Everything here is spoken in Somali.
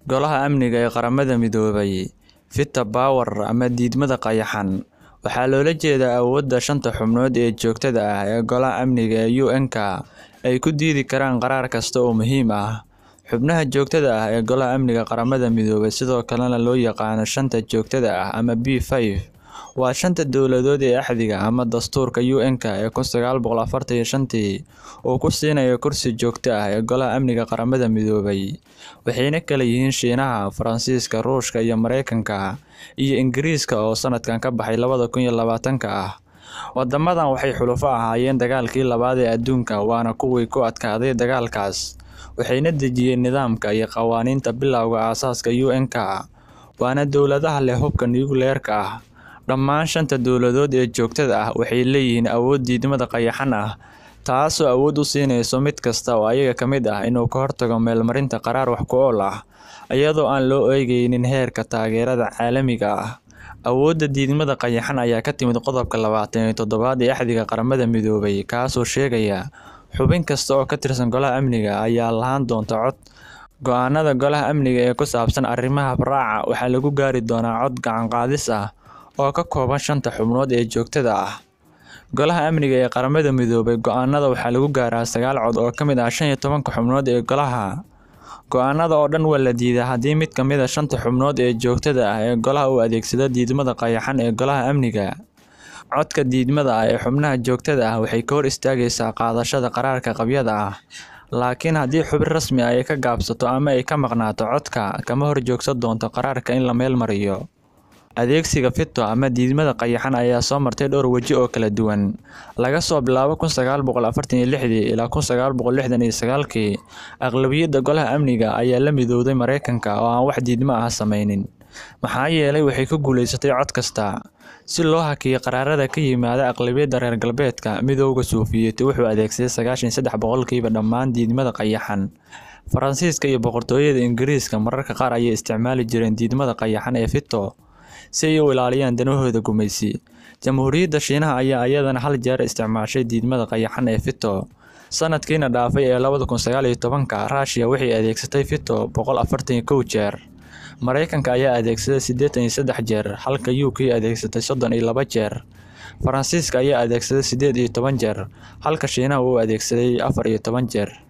Golaha Amniga ee Qaramada Midoobay Veto Power ama diidmada qayaxan waxaa loola jeedaa awoodda shanta xubnood ee joogtada ah ee Golaha Amniga ee UN-ka ay ku diidi karaan qaraar kasta oo muhiim ah. Xubnaha joogtada ah ee Golaha Amniga Qaramada Midoobay sidoo kalena loo yaqaan Shanta Joogtada ah ama P5 waa shanta dowladood ee axdiga ama dastuurka UN-ka ee kun sagaal boqol afartan iyo shantii uu ku siinayo kursi joogto ah ee Golaha Amniga Qaramada Midoobay, waxayna kala yihiin Shiinaha, Faransiiska, Ruushka iyo Mareykanka, iyo Ingiriiska oo sanadkan ka baxay labada kun iyo labaatanka ah. Wadamadan waxay xulafo ahaayeen dagaalkii labaad ee adduunka waana kuwii ku adkaaday dagaalkaas, waxayna dejiyeen nidaamka iyo qawaaniinta bilowga aasaaska UN-ka, waana dowladaha leh hubka nukliyeerka ah. Dhammaan shanta dowladood ee joogtada ah waxay leeyihiin awood diidmada qayaxan ah, taasoo awood u siinaysa mid kasta oo iyaga ka mid ah inuu ka hortago meelmarinta qaraar wax ku ool ah, iyadoo aan loo eegaynin heerka taageerada caalamiga ah. Awoodda diidmada qayaxan ayaa ka timid Qodobka labatan iyo toddobaad ee Axdiga Qaramada Midoobay, kaasoo sheegaya xubin kasta oo ka tirsan Golaha Amniga ayaa lahaan doona cod. Go'aanada Golaha Amniga ee ku saabsan arrimaha habraaca waxaa lagu gaari doonaa cod gacan qaadis ah oo ka kooban shanta xubnood ee joogtada ah. Golaha Amniga ee Qaramada Midoobay go'aanada waxaa lagu gaaraa sagaal cod oo ka mid ah shan iyo tobanka xubnood ee golaha. Go'aanada oo dhan waa la diidaa haddii mid ka mid ah shanta xubnood ee joogtada ah ee golaha uu adeegsado diidmada qayaxan ee Golaha Amniga. Codka diidmada ah ee xubnaha joogtada ah waxay ka hor istaagaysaa qaadashada qaraarka qabyada ah, laakiin haddii xubin rasmi ah ay ka gaabsato ama ay ka maqnaato codka, kama horjoogsan doonto qaraarka in la meel mariyo. Adeegsiga veto ama diidmada qayaxan ayaa soo martay dhowr waji oo kala duwan, laga soo bilaabo kun sagaal boqol afartan iyo lixdii ilaa kun sagaal boqol lixdan iyo sagaalkii. Aqlabiyadda Golaha Amniga ayaa la midowday Mareykanka oo aan wax diidmo ah sameynin, maxaa yeelay waxay ku guuleysatay cod kasta. Si loo hakiyo qaraarada ka yimaada aqlabiyadda reer galbeedka, Midowga Sofiyeeti wuxuu adeegsaday sagashan iyo sedax boqolkiiba dhammaan diidmada qayaxan. Faransiiska iyo Boqortooyada Ingiriiska mararka qaar ayay isticmaali jireen diidmada qayaxan ee veto si ay u ilaaliyaan danahooda gumeysi. Jamhuuriyadda Shiinaha ayaa iyadana hal jeer isticmaashay diidmada qayaxan ee veto. Sanadkiina dhaafay ee labada kun sagaal iyo tobanka, Russia waxay adeegsatay veto boqol afartan iyo kow jeer. Mareykanka ayaa adeegsaday sideetan iyo sedax jeer, halka UK adeegsatay soddon iyo laba jeer. Faransiiska ayaa adeegsaday sideed iyo toban jeer, halka Shiinaha uu adeegsaday afar iyo toban jeer.